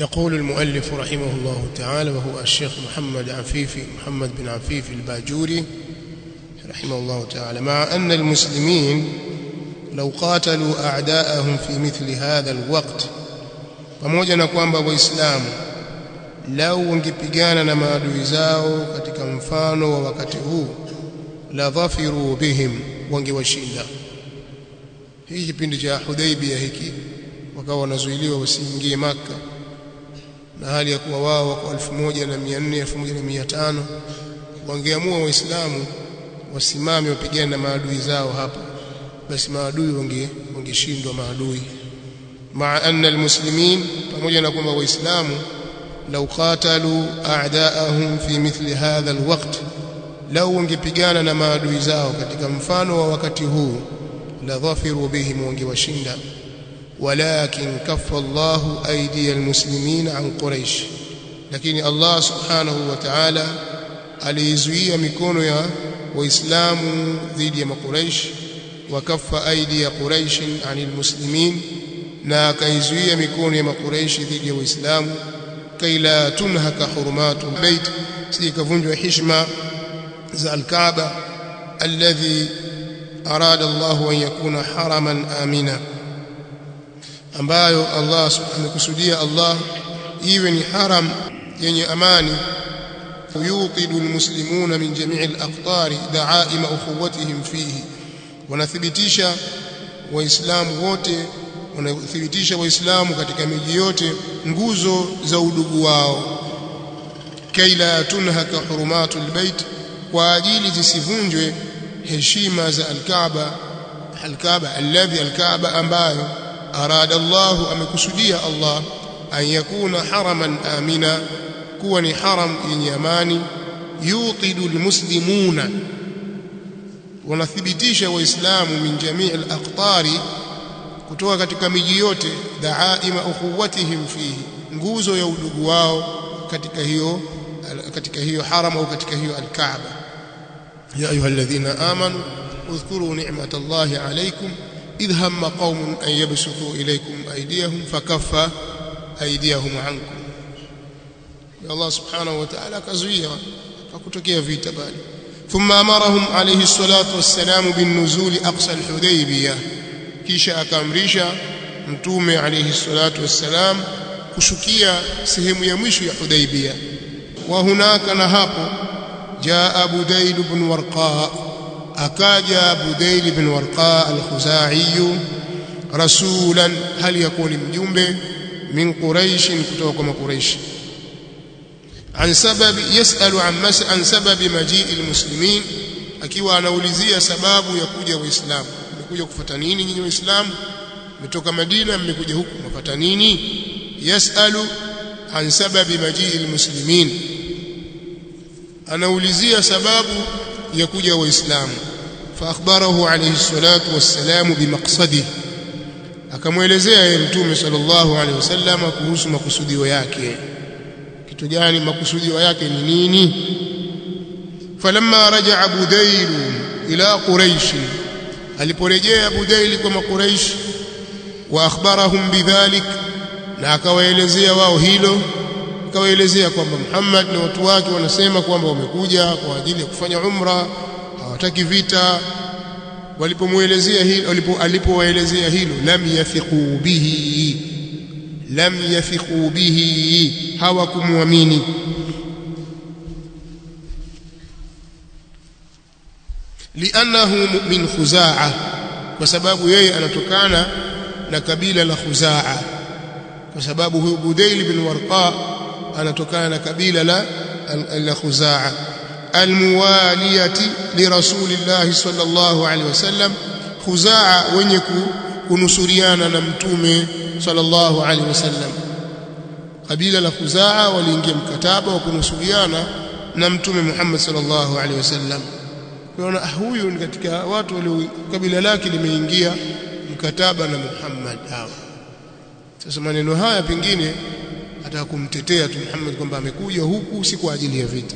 يقول المؤلف رحمه الله تعالى وهو الشيخ محمد عفيفي محمد بن عفيف الباجوري رحمه الله تعالى مع أن المسلمين لو قاتلوا أعداءهم في مثل هذا الوقت pamoja na kwamba waislamu lau wangepigana na maadui zao katika mfano wa wakati huu la dhafiru bihim wangewashinda hii kipindi cha Hudaybiyah hiki wakawa wanazuiliwa wasiingie maka na hali ya kuwa wao wako 1400 1500 wangeamua waislamu wasimame wapigane na maadui zao hapa basi maadui wange wangeshindwa maadui maa anna almuslimin pamoja na kwamba waislamu law qatalu a'daahum fi mithli hadha alwaqt lau wangepigana na maadui zao katika mfano wa wakati huu la dhafiru bihim wangewashinda walakin kaffa Allahu aydiya almuslimin an quraish lakini Allah subhanahu wa ta'ala aliizuia mikono ya waislamu dhidi ya makuraish wakaffa aidi ya quraish anil muslimin na akaizuia mikono ya makuraishi dhidi ya waislamu kaila tunhaka hurumatu bait sikavunjwa heshima za alkaaba alladhi arada Allah an yakuna haraman amina ambayo Allah amekusudia Allah iwe ni haram yenye amani يوقد المسلمون من جميع الأقطار دعائم أخوتهم فيه wanathibitisha waislamu wote wanathibitisha waislamu katika miji yote nguzo za udugu wao kaila tunhaka hurumatul bait kwa ajili zisivunjwe heshima za alkaaba alkaaba alladhi alkaaba ambayo arada Allah amekusudia Allah an yakuna haraman amina kuwa ni haram yenye amani yuqidu almuslimuna wanathibitisha waislamu min jamii alaqtari kutoka katika miji yote daaima ukhuwatihim fihi nguzo ya udugu wao katika hiyo katika hiyo haram au katika hiyo alkaaba ya ayuha alladhina amanu اذكروا نعمة الله عليكم إذ هم قوم أن يبسطوا إليكم أيديهم فكف أيديهم عنكم Allah subhanahu wa ta'ala akazuia hakutokea vita bali thumma amarahum alayhi salatu wassalam bin nuzuli aqsa al-hudaybiyah kisha akaamrisha mtume alayhi salatu wassalam kushukia sehemu ya mwisho ya Hudaybiyah wa hunaka na hapo jaa Budail ibn Warqa akaja Budail ibn Warqa al-Khuzai rasulan hali yakuni mjumbe min Quraish kutoka kwa Quraish عن سبب يسأل عن مس عن سبب مجيء المسلمين akiwa anaulizia sababu ya kuja waislamu mmekuja kufuata nini nyinyi waislamu mmetoka Madina mmekuja huku mfuata nini yasalu an sababi majii almuslimin anaulizia sababu ya kuja waislamu fa akhbarahu alayhi salatu wassalam bimaqsadihi akamwelezea yeye mtume sallallahu alayhi wasallam kuhusu makusudio yake kitu gani makusudio yake ni nini falamma raja'a budail ila quraish aliporejea budail kwa makuraish wa akhbarahum bidhalik na akawaelezea wao hilo akawaelezea kwamba Muhammad na watu wake wanasema kwamba wamekuja kwa ajili ya kufanya umra hawataki vita walipomuelezea hilo alipowaelezea hilo lam yathiqu bihi lam yathiqu bihi hawakumwamini li'annahu min khuzaa kwa sababu yeye anatokana na kabila la khuzaa kwa sababu huyu Budail bin Warqa anatokana na kabila la la khuzaa almuwaliyati li rasulillah sallallahu alaihi wasallam khuzaa wenye kunusuriana na mtume sallallahu alaihi wasallam kabila la khuzaa waliingia mkataba wa kunusuriana na mtume Muhammad sallallahu alaihi wasallam kwa huyu ni katika watu walio kabila lake limeingia mkataba na Muhammad hawa sasa maneno haya pengine ataka kumtetea tu Muhammad kwamba amekuja huku si kwa ajili ya vita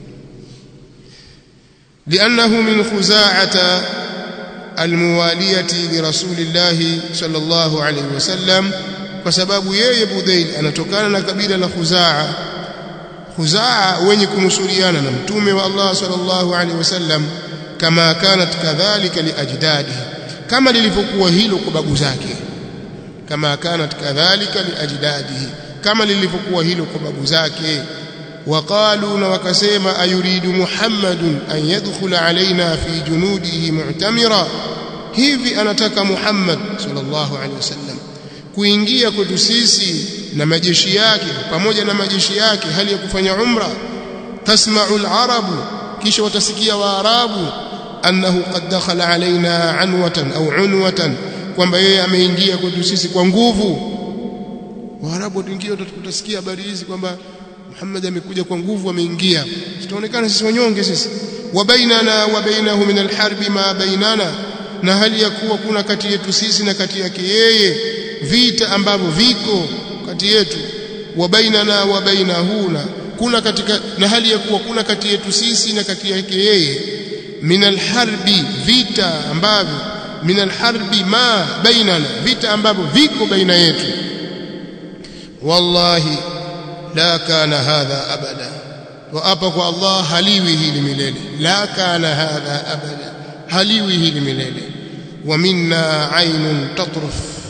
لأنه من خزاعة الموالية لرسول الله صلى الله عليه وسلم kwa sababu yeye Budayl anatokana na kabila la Khuzaa Khuzaa wenye kunusuriana na mtume wa Allah sallallahu alaihi wasallam kama kanat kadhalika liajdadihi kama lilivyokuwa hilo kwa babu zake kama kanat kadhalika liajdadihi kama lilivyokuwa hilo kwa babu zake وقالوا وكسما أيريد محمد أن يدخل علينا في جنوده معتمرا hivi anataka Muhammad sallallahu alaihi wasallam kuingia kwetu sisi na majeshi yake pamoja na majeshi yake hali ya kufanya umra tasma'u al-arabu kisha watasikia waarabu annahu qad dakhala alaina anwatan au unwatan kwamba yeye ameingia kwetu sisi kwa nguvu waarabu wataingia utasikia habari hizi kwamba Muhammad amekuja kwa nguvu ameingia tutaonekana sisi wanyonge sisi wa bainana wa bainahu min alharbi ma bainana na hali ya kuwa kuna kati yetu sisi na kati yake yeye vita ambavyo viko kati yetu wa bainana wa bainahuna kuna katika na hali ya kuwa kuna kati yetu sisi na kati yake yeye min alharbi vita ambavyo min alharbi ma bainana vita ambavyo viko baina yetu wallahi la kana hadha abada wa apa kwa Allah haliwi hili milele la kana hadha abada haliwi hili milele wa minna aynun tatruf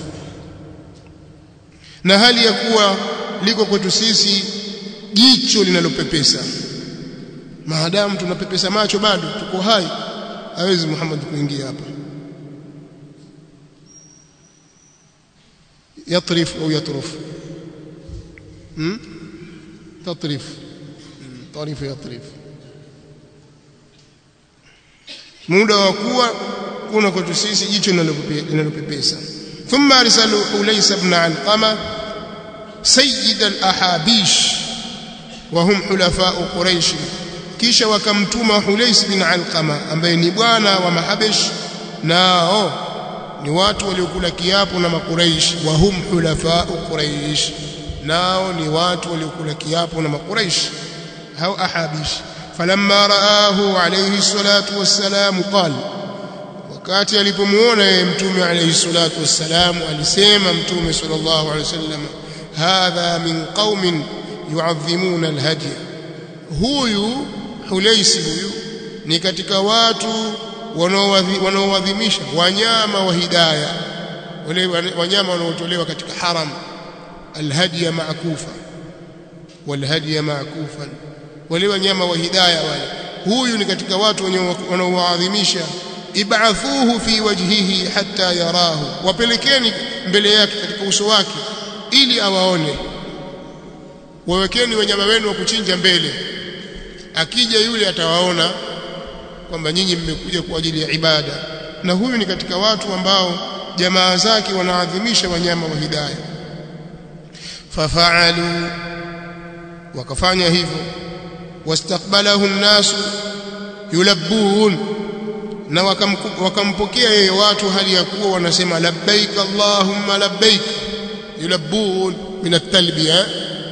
na hali ya kuwa liko kwetu sisi jicho linalopepesa maadamu tunapepesa macho bado tuko hai hawezi Muhammad kuingia hapa yatrif au yatruf hmm? تطرف طرف يطرف muda wa kuwa kuna kwetu sisi jicho linalopepesa thumma arsalu Ulaysa ibn Alqama sayyid al-ahabish wa hum hulafaa Quraysh kisha wakamtuma Hulays bin Alqama ambaye ni bwana wa Mahabish nao ni watu waliokula kiapo na Makuraish wa hum hulafaa Quraysh nao ni watu waliokula kiapo na makuraish hao ahabish falamma raahu alayhi salatu wassalam qal wakati alipomuona yeye mtume alayhi salatu wassalam alisema mtume sallallahu alayhi wasallam hadha min qaumin yu'azzimuna alhadi huyu hulaisi huyu ni katika watu wanaoadhimisha wanyama wa hidayah wale wanyama wanaotolewa katika haram الهدي معكوفا والهدي معكوفا wale wanyama wa hidayah wale huyu ni katika watu wanaoadhimisha ib'athuhu fi wajhihi hatta yarahu wapelekeni mbele yake katika uso wake ili awaone wawekeni wanyama wenu wa kuchinja mbele akija yule atawaona kwamba nyinyi mmekuja kwa ajili ya ibada na huyu ni katika watu ambao jamaa zake wanaadhimisha wanyama wa hidayah ففعلوا وكفanya hivyo واستقبله الناس يلبون na wakampokea yeye watu hali ya kuwa wanasema labbaik allahumma labbaik yulabbun min at-talbiya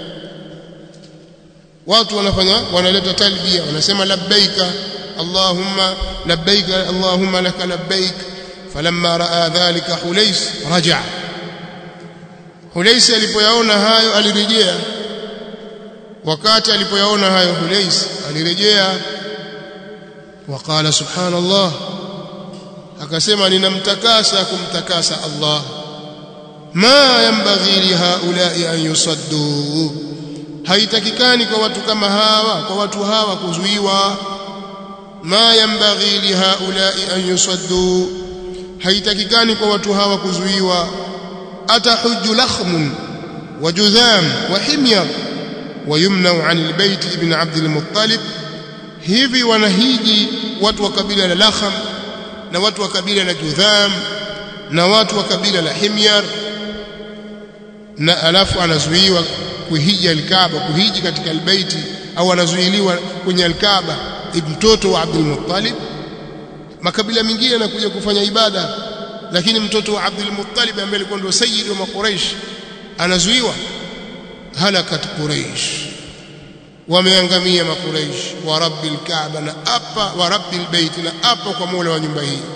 watu wanafanya wanaleta talbiya wanasema labbaika allahumma labbaika allahumma laka labbaik falamma raa dhalika hulais raja'a Hulaisi alipoyaona hayo alirejea wakati alipoyaona hayo Hulaisi alirejea waqala subhanallah akasema ninamtakasa kumtakasa Allah ma yanbaghi li haula'i an yusaddu haitakikani kwa watu kama hawa kwa watu hawa kuzuiwa ma yanbaghi li haula'i an yusaddu haitakikani kwa watu hawa kuzuiwa أتحج لخم وجذام وحمير ويمنع عن البيت ابن عبد المطلب hivi wanahiji watu wa kabila la Lakham na watu wa kabila la Judham na watu wa kabila la Himyar na alafu anazuiwa kuhiji al-Kaaba kuhiji katika albaiti au anazuiliwa kwenye al-Kaaba mtoto wa Abdul Muttalib makabila mengine yanakuja kufanya ibada lakini mtoto wa Abdul Muttalib ambaye alikuwa ndio sayyid wa Quraysh anazuiwa halakat Quraysh wameangamia makuraish wa rabbil kaaba na apa wa rabbil bait na apa kwa mola wa nyumba hii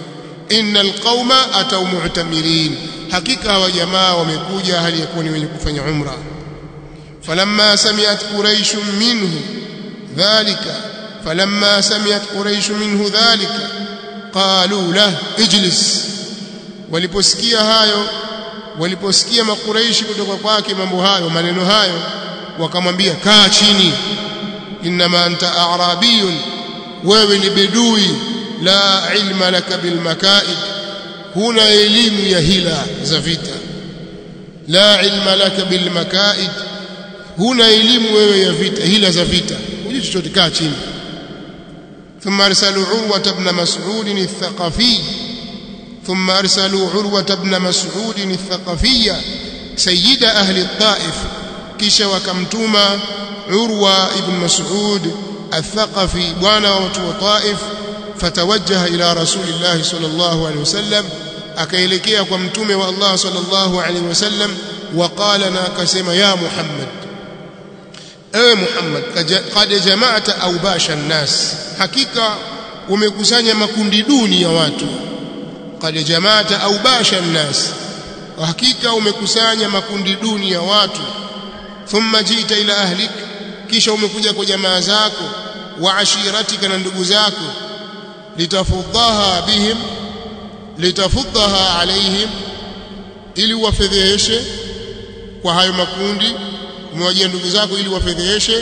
innal qauma atau mu'tamirin hakika hawa jamaa wamekuja hali ya kuwa ni wenye kufanya umra falamma sami'at quraish minhu dhalika falamma sami'at quraish minhu dhalika qalu lah ijlis waliposikia hayo waliposikia makuraishi kutoka kwake mambo hayo maneno hayo wakamwambia kaa chini inma anta a'rabiyun wewe ni bedui la ilma laka bil makaid huna elimu ya hila za vita la ilma laka bil makaid huna elimu wewe ya vita hila za vita hujui chochote kaa chini ثم ارسلوا عروه بن مسعود الثقفي ثم ارسلوا عروه بن مسعود الثقفي سيد اهل الطائف kisha wakamtuma urwa ibn mas'ud الثقفي bwana wa watu wa taif fatawajjaha ila rasulillah sallallahu alaihi wasallam akaelekea kwa mtume wa Allah sallallahu alaihi wasallam waqala na akasema ya muhammad ewe muhammad qad jama'ta awbasha an-nas hakika umekusanya makundi duni ya watu qad jama'ta awbasha an-nas hakika umekusanya makundi duni ya watu thumma jita ila ahlik kisha umekuja kwa jamaa zako wa ashiratika na ndugu zako litafudhaha bihim litafudhaha alaihim ili wafedheheshe kwa hayo makundi umewajia ndugu zako ili wafedheheshe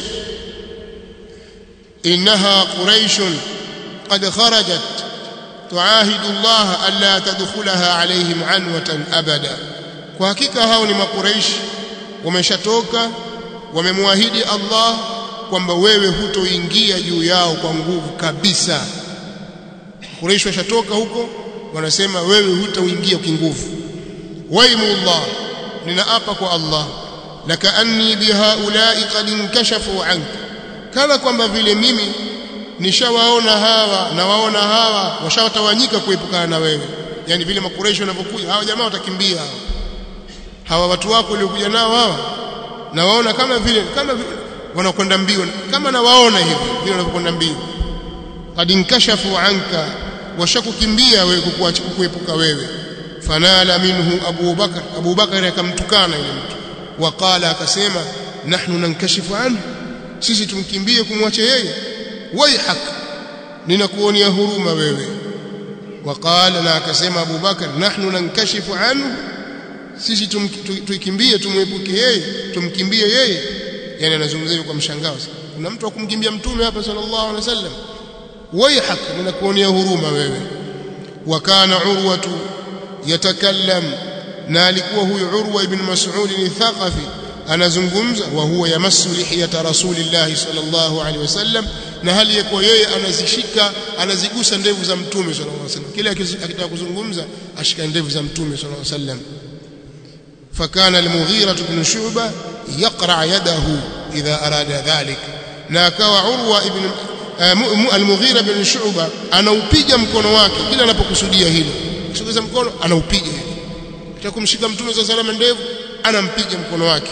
innaha quraishun qad kharajat tuahidu Allah alla tadkhulaha alaihim anwatan abada kwa hakika hao ni makuraishi wameshatoka wamemwahidi Allah kwamba wewe hutoingia juu yao kwa nguvu kabisa Quraysh washatoka huko wanasema wewe hutaingia kinguvu waimullah ninaapa kwa Allah lakaanni bihaulai qad inkashafu anka kama kwamba vile mimi nishawaona hawa na waona hawa washawatawanyika kuepukana na wewe yani vile makureishi wanavyokuja hawa jamaa watakimbia hawa hawa watu wako waliokuja nao hawa na waona kama vile kama vile wanakwenda mbio kama na waona hivi vile wanavyokwenda mbio qad inkashafu anka washakukimbia wewe kukuepuka wewe fanala minhu Abu Bakar Abu Bakar akamtukana yule mtu waqala akasema nahnu nankashifu anhu sisi tumkimbie kumwacha yeye waihak ninakuonea huruma wewe waqala na akasema Abu Bakar nahnu nankashifu anhu sisi tuikimbie tumwepuke yeye tumkimbie yeye yani anazungumzia kwa mshangao kuna mtu akumkimbia mtume hapa sallallahu alaihi wasallam waihak ninakuonea huruma wewe wakana urwatu yatakallam na alikuwa huyu urwa ibn mas'ud ni thaqafi anazungumza wa huwa yamassu lihiyata rasulillah sallallahu alaihi wasallam na hali yakuwa yeye anazishika anazigusa ndevu za mtume sallallahu alaihi wasallam kile akitaka kuzungumza ashika ndevu za mtume sallallahu alaihi wasallam فكان المغيرة بن شعبة يقرع يده إذا أراد ذلك na akawa Urwa ibn al-Mughira bin Shu'ba anaupiga mkono wake kila anapokusudia hilo kusogeza mkono anaupiga kitaka kumshika mtume za salama ndevu anampiga mkono wake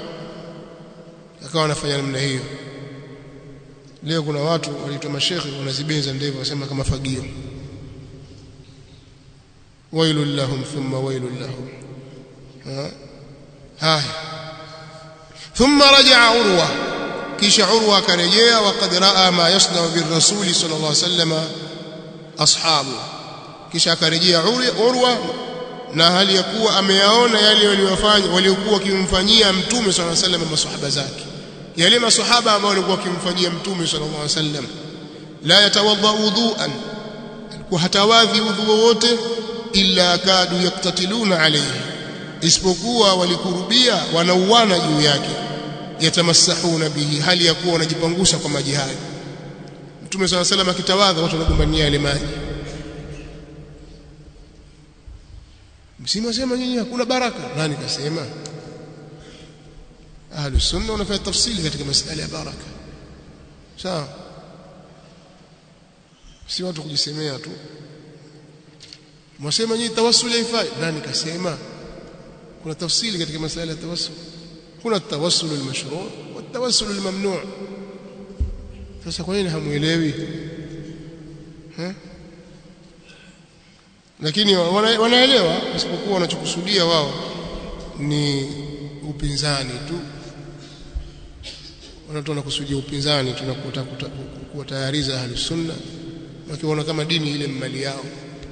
akawa anafanya namna hiyo leo kuna watu waliitwa mashekhe wanazibeza ndevu wasema kama fagio wailul lahum thumma wailul lahum haya thumma raja'a urwa kisha urwa akarejea waqad raa ma yasna birrasul sallallahu alaihi wasallam ashabu kisha akarejea urwa na hali ya kuwa ameyaona yale waliyofanya waliokuwa wakimfanyia mtume sallallahu alaihi wasallam maswahaba zake yale maswahaba ambao walikuwa wakimfanyia mtume sallallahu alaihi wasallam la yatawadda wudu'an alikuwa hatawadhi udhu wowote illa kadu yaktatiluna alayhi isipokuwa walikurubia wanauana juu yake yatamassahuna bihi hali ya kuwa wanajipangusha kwa maji hayo mtume swalla salam akitawadha watu wanagombania ile maji msimu sema nyinyi hakuna baraka nani kasema ahlu sunna wanafanya tafsili katika masala ya baraka sawa si watu kujisemea tu mwasema nyinyi tawassuli haifai nani kasema kuna tafsili katika masala ya tawassul kuna التوسل المشروع والتوسل الممنوع sasa kwa nini hamuelewi lakini wana, wanaelewa isipokuwa wanachokusudia wao ni upinzani tu watu wanakusudia upinzani tunakuta kuwatayariza ahli sunna wakiona kama dini ile mali yao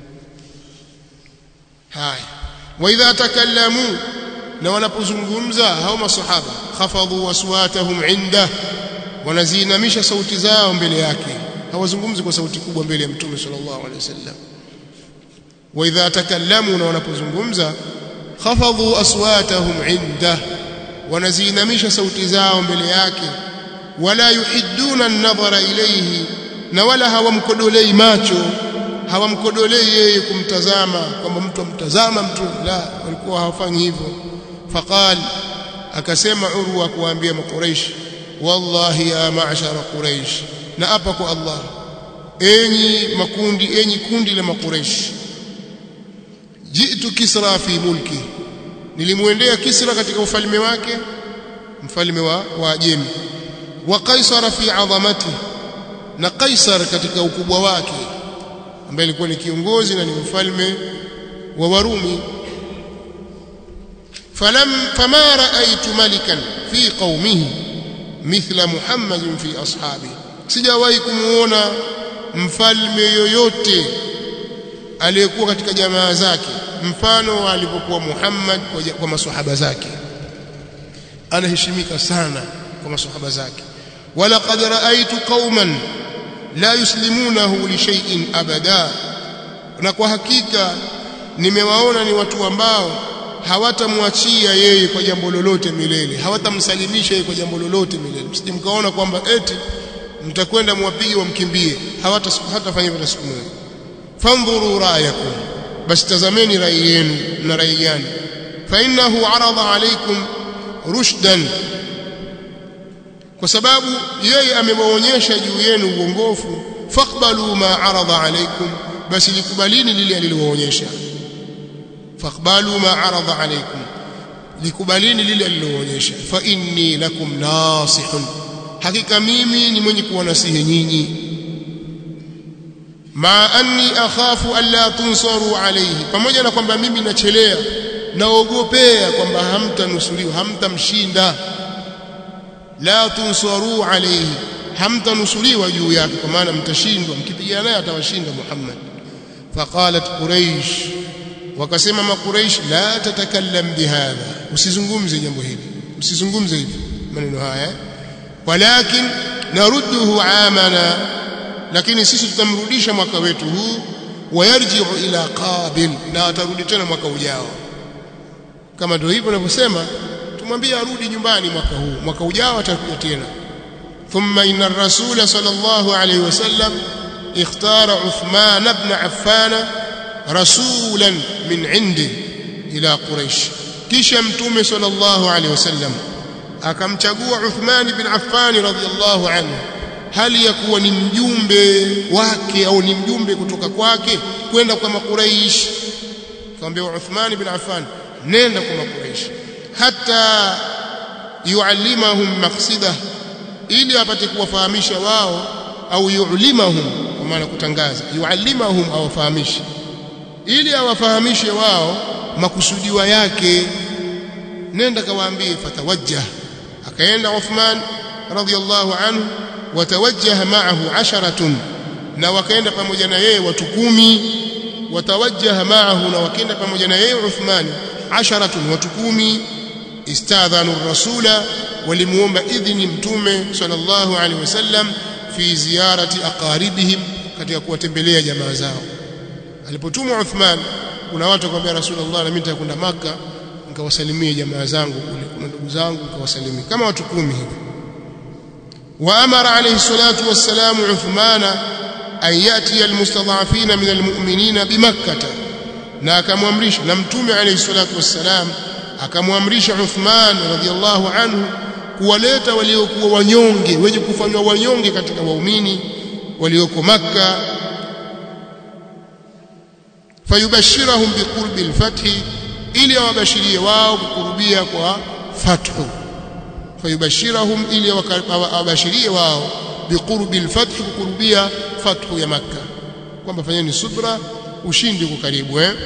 haya wa idha takallamu na wanapozungumza hao masahaba khafadhu waswatahum inda wanaziinamisha sauti zao mbele yake hawazungumzi kwa sauti kubwa mbele ya mtume sallallahu alaihi wasallam wa idha takallamu na wanapozungumza khafadhu aswatahum inda wanaziinamisha sauti zao mbele yake wala yuhidduna an-nadhara ilayhi na wala hawamkodolei macho hawamkodolei yeye kumtazama kwamba mtu amtazama mtu la walikuwa hawafanyi hivyo faqal akasema urwa kuambia makuraish wallahi ya ma'shara quraish na hapa kwa Allah enyi makundi enyi kundi la makuraish jitu kisra fi mulki nilimwendea kisra katika ufalme wake mfalme wa Waajemi wa kaisara fi adhamati na kaisar katika ukubwa wake ambaye alikuwa ni kiongozi na ni mfalme wa Warumi falam fama raaitu malikan fi qaumihi mithla Muhammadin fi ashabi sijawahi kumuona mfalme yoyote aliyekuwa katika jamaa zake mfano alipokuwa Muhammad kwa, kwa maswahaba zake anaheshimika sana kwa maswahaba zake wala qad raaitu qauman la yuslimunahu li shay'in abada na kwa hakika nimewaona ni watu ambao hawatamwachia yeye kwa jambo lolote milele hawatamsalimisha yeye kwa jambo lolote milele msije mkaona kwamba eti mtakwenda mwapige wamkimbie hawata hatafanya hivyo siku moja fandhuru ra'yakum basi tazameni rai yenu na rai gani fa innahu arada alaykum rushdan kwa sababu yeye amewaonyesha juu yenu uongofu faqbalu ma arada alaykum basi likubalini lile alilowaonyesha faqbalu ma arada alaykum likubalini lile alilowaonyesha fa inni lakum nasihun hakika mimi ni mwenye kuwanasihi nyinyi ma anni akhafu alla tunsaru alayhi pamoja na kwamba mimi nachelea naogopea kwamba hamtanusuriwa hamtamshinda la tunsaru alayhi hamtanusuriwa juu yake kwa maana mtashindwa mkipigana naye atawashinda Muhammad faqalat quraish wakasema makuraish la tatakallam bihadha usizungumze jambo hili usizungumze hivi maneno haya walakin narudduhu amana lakini sisi tutamrudisha mwaka wetu huu wayarji'u ila qabil na atarudi tena mwaka ujao kama ndio hivyo ninavyosema tumwambie arudi nyumbani mwaka huu mwaka ujao atakuja tena thumma inna ar-rasul sallallahu alayhi wasallam ikhtara Uthman ibn Affan rasulan min indi ila Quraysh kisha mtume sallallahu alayhi wasallam akamchagua Uthman ibn Affan radhiyallahu anhu hali ya kuwa ni mjumbe wake au ni mjumbe kutoka kwake kwenda kwa makuraish kaambia Uthman ibn Affan nenda kwa makuraish hata yuallimahum maqsidah ili apate kuwafahamisha wao au yu'limahum kwa maana kutangaza yuallimahum awafahamishe ili awafahamishe wao makusudiwa yake nenda kawaambie fatawajjah akaenda Uthman radhiyallahu anhu watawajjaha ma'ahu asharatun na wakaenda pamoja na yeye watu kumi watawajjaha ma'ahu na wakaenda pamoja na yeye Uthman asharatun watu kumi istadhanu rasula walimuomba idhini mtume sallallahu alaihi wasallam fi ziyarati aqaribihim katika kuwatembelea jamaa zao alipotumwa Uthman kuna watu wakamwambia Rasulullah na mimi nitakwenda maka nikawasalimie jamaa zangu kule kuna ndugu zangu nikawasalimie kama watu kumi hivi وأمر عليه الصلاة والسلام عثمان أن يأتي المستضعفين من المؤمنين بمكة na akamwamrisha na mtume alayhi salatu wassalam akamwamrisha Uthman radhiallahu anhu kuwaleta waliokuwa wanyonge wenye kufanywa wanyonge katika waumini walioko Makka fayubashirahum biqurbi alfathi ili awabashirie wao kukurubia kwa fathu fayubashirahum ili awabashirie wao biqurbi alfath kukurubia fathu ya Makka kwamba fanyeni subra ushindi uko karibu eh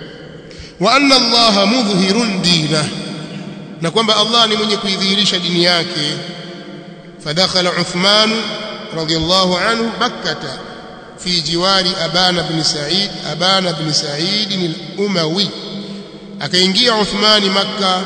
wa anna allaha mudhhirun dina na kwamba Allah ni mwenye kuidhihirisha dini yake fadakhala Uthman radiyallahu anhu makkah fi jiwari abana bin sa'id abana bin sa'id al-umawi akaingia Uthmani makka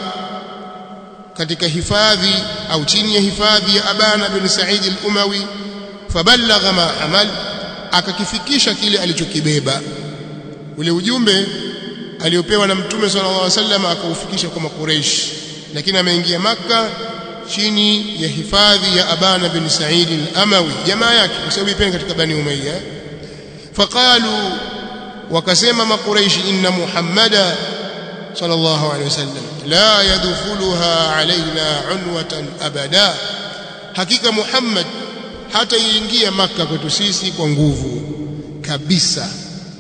katika hifadhi au chini ya hifadhi ya abana bin sa'id al-umawi fabalagha ma hamal akakifikisha kile alichokibeba ule ujumbe aliopewa na mtume sallallahu alaihi wasallam akaufikisha kwa makureish lakini ameingia maka chini ya hifadhi ya abana bin sa'id al-amawi jamaa yake kwa sababu ipen katika bani umayya faqalu wakasema makureish inna muhammada sallallahu alaihi wasallam la yadkhuluha alaina unwatan abada hakika muhammad hataingia maka kwetu sisi kwa nguvu kabisa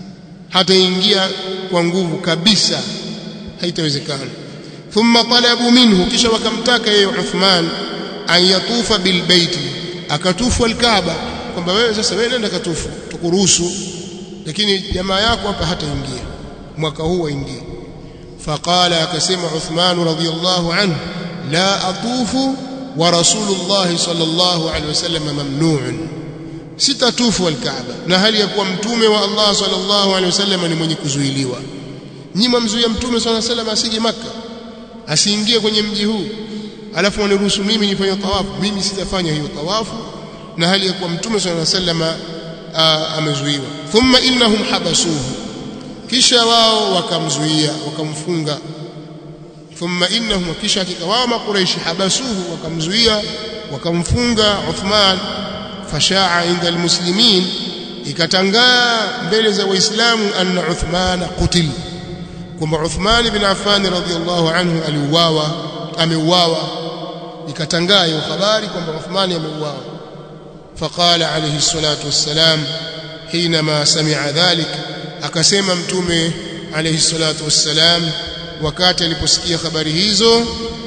hataingia kwa nguvu kabisa haitawezekana thumma talabu minhu kisha wakamtaka yeye Uthman an yatufa bilbaiti akatufu alkaaba kwamba wewe sasa wewe nenda katufu tukuruhusu lakini jamaa yako hapa hataingia mwaka huu waingie faqala akasema Uthman radhiyallahu anhu la atufu wa rasulullah sallallahu alaihi wasallam mamnu'un sitatufu alkaaba na hali ya kuwa mtume wa Allah sallallahu alaihi wasallam ni mwenye kuzuiliwa nyima mzuia mtume sallallahu alaihi wasallam asije maka asiingie kwenye mji huu alafu waniruhusu mimi nifanye tawafu mimi sitafanya hiyo tawafu na hali ya kuwa mtume sallallahu alaihi wasallam amezuiwa thumma innahum habasuhu kisha wao wakamzuia wakamfunga thumma innahum kisha hakika wao makuraishi habasuhu wakamzuia wakamfunga Uthman fashaa inda almuslimin ikatangaa mbele za waislamu anna Uthman qutil kwamba Uthman ibn Affan radhiyallahu anhu aliuawa ameuawa ikatangaa hiyo habari kwamba Uthman ameuawa faqala alayhi salatu wassalam حينما سمع ذلك akasema mtume alayhi salatu wassalam wakati aliposikia habari hizo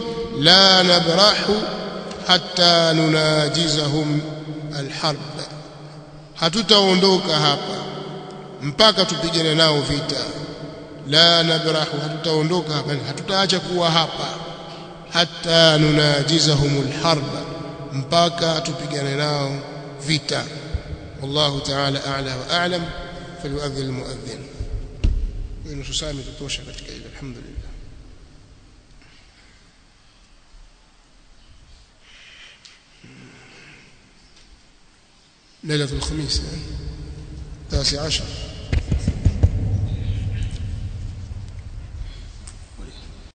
la nabrahu hatta nunajizahum alharb hatutaondoka hapa mpaka tupigane nao vita la nabrahu hatutaondoka hapa hatutaacha kuwa hapa hatta nunajizahum alharb mpaka tupigane nao vita والله تعالى أعلى وأعلم فليؤذن المؤذن nusu saa imetosha katika hilo alhamdulillah ليلة الخميس التاسع عشر